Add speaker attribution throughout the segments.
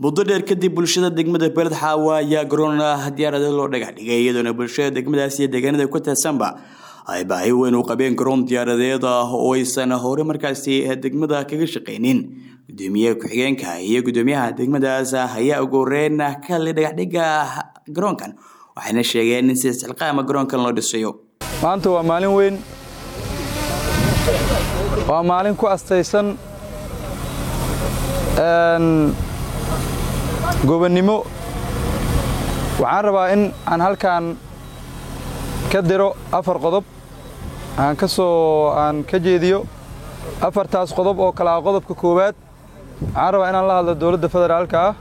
Speaker 1: muddo dheer kadib bulshada degmada beled xaawa ayaa garoon diyaaradeed loo dhagax dhigay iyadoona bulshada degmadaas iyo deegaanada ku taadsanba ay baahi weyn u qabeen garoon diyaaradeed ah oo aysan hore markaasi degmada kaga shaqaynin gudoomiyaha ku-xigeenka iyo gudoomiyaha degmadaas ayaa ugu horeyn ka hadlay dhagaxdhiga garoonkan waxayna sheegeen in si isxilqaama garoonkan loo dhisayo
Speaker 2: maanta waa maalin weyn waa maalin ku astaysan gobonnimo waxaan rabaa in aan halkaan ka diro afar qodob aan ka soo aan ka jeediyo afartaas qodob oo kale ah qodobka koowaad waxaan rabaa inaan la hadlo dowladda federaalka ah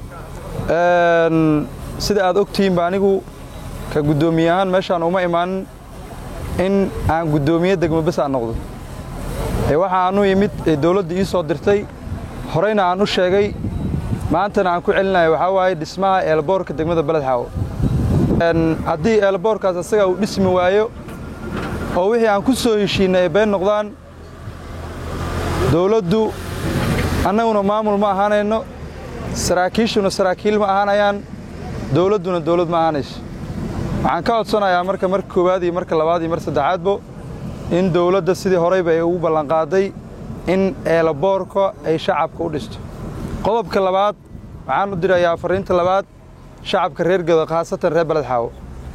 Speaker 2: sida aad ogtihiinba anigu ka guddoomiye ahaan meeshaan uma imaanin in aan guddoomiye degmo bes aan noqdo ee waxa aan u imid ee dowladda ii soo dirtay horeyna aan u sheegay maantana aan ku celinayo waxaa waaye dhismaha eelboorka degmada beled xaawo haddii eelboorkaas asaga uu dhismi waayo oo wixii aan ku soo heshiinay ay been noqdaan dowladdu annaguna maamul ma ahaanayno saraakiishuna saraakiil ma ahaanayaan dowladduna dowlad ma ahaanayso waxaan ka codsanayaa marka marka koowaad iyo marka labaad iyo mar saddexaadbo in dowladda sidii horeyba ay ugu ballanqaaday in eelaboorka ay shacabka u dhisto qodobka labaad waxaan u dirayaa fariinta labaad shacabka reer gedo khaasatan reer beled xaawo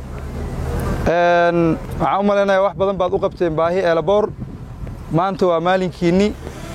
Speaker 2: waxaan u malaynayaa wax badan baad u qabteen baahi eelaboor maanta waa maalinkiinni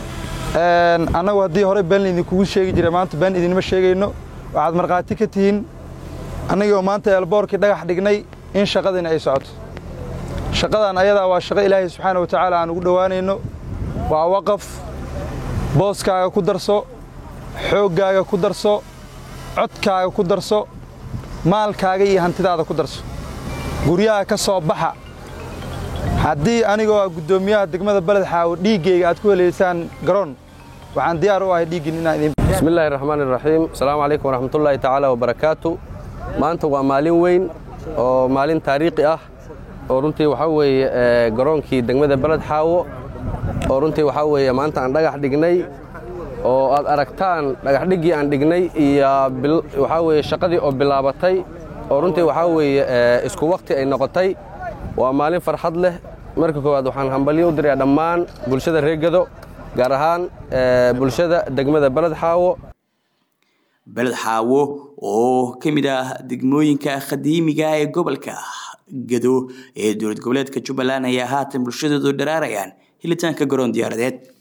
Speaker 2: annagu haddii hore been idinkugu sheegi jira maanta been idinma sheegayno waxaad markhaati ka tihiin annagoo maanta eelboorkii dhagax dhignay in shaqadiina ay socoto shaqadan ayadaa waa shaqo ilaahay subxaana wa tacaala aan ugu dhowaanayno waa waqaf booskaaga ku darso xooggaaga ku darso codkaaga ku darso maalkaaga iyo hantidaada ku darso guryaha ka soo baxa haddii anigoo ah guddoomiyaha degmada beled xaawo dhiiggayga aad ku helaysaan garoon waxaan diyaar u ahay dhiiggin inaan idin
Speaker 3: bismillahi raxmaan iraxiim asalaamu calaykum waraxmatullaahi tacaala wabarakaatu maanta waa maalin weyn oo maalin taariikhi ah oo runtii waxaa weeye garoonkii degmada beled xaawo oo runtii waxaa weeye maanta aan dhagax dhignay oo aad aragtaan dhagaxdhiggii aan dhignay iyo waxaa weeye shaqadii oo bilaabatay oo runtii waxaa weeye isku wakhti ay noqotay waa maalin farxad leh marka koowaad waxaan hambalyo u dirayaa dhammaan bulshada reer gedo gaar ahaan bulshada degmada beled xaawo
Speaker 1: beled xaawo oo ka mid ah degmooyinka qadiimiga ee gobolka gedo ee dowlad goboleedka jubbaland ayaa haatan bulshadoodu dharaarayaan helitaanka garoon diyaaradeed